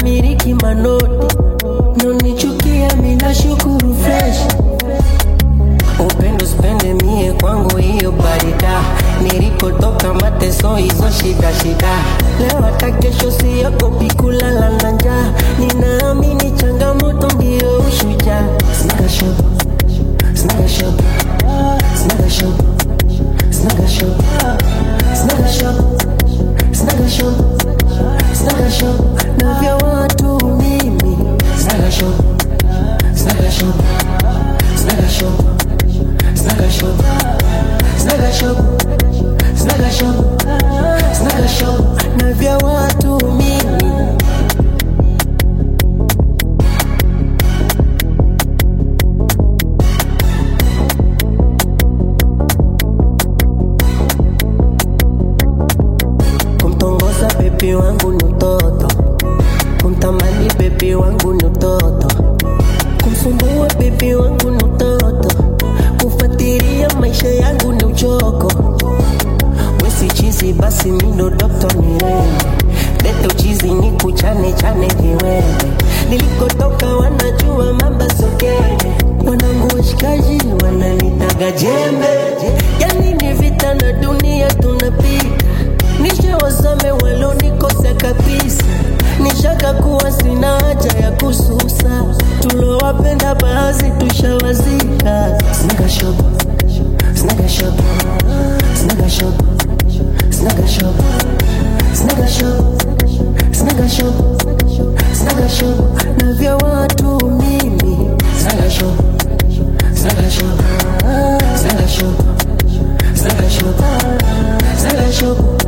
miliki manoti nonichukia mina shukuru fresh upendo spende mie kwangu hiyo barida nilikotoka mateso hizo shida shida leo hata kesho siogopi kulala na njaa ninaamini changamoto ndio ushujaa Snaga shop, snaga shop, snaga shop, snaga shop, snaga shop, snaga shop, snaga shop, na vya watu mimi snaga shop, snaga shop, snaga shop, snaga shop, snaga shop, snaga shop, snaga shop, na vya watu mimi kumtongoza bebi wangu ni utoto kumtamani bebi wangu ni utoto kumsumbua bebi wangu ni utoto kufuatilia maisha yangu ni uchoko wesi chizi basi mindo dokto mirembe lete uchizi ni kuchane chane kiwewe nilikotoka wanajua mamba sokene wanangu washikaji wananitaga jembe yani ni vita na dunia tunapita nisha wasame walonikosa kabisa nishaka kuwa sina haja ya kususa tulowapenda baadhi tushawazika snaga shop snaga shop snaga shop snaga shop snaga shop snaga shop snaga shop na vya watu mimi snaga shop snaga shop snaga shop snaga shop snaga shop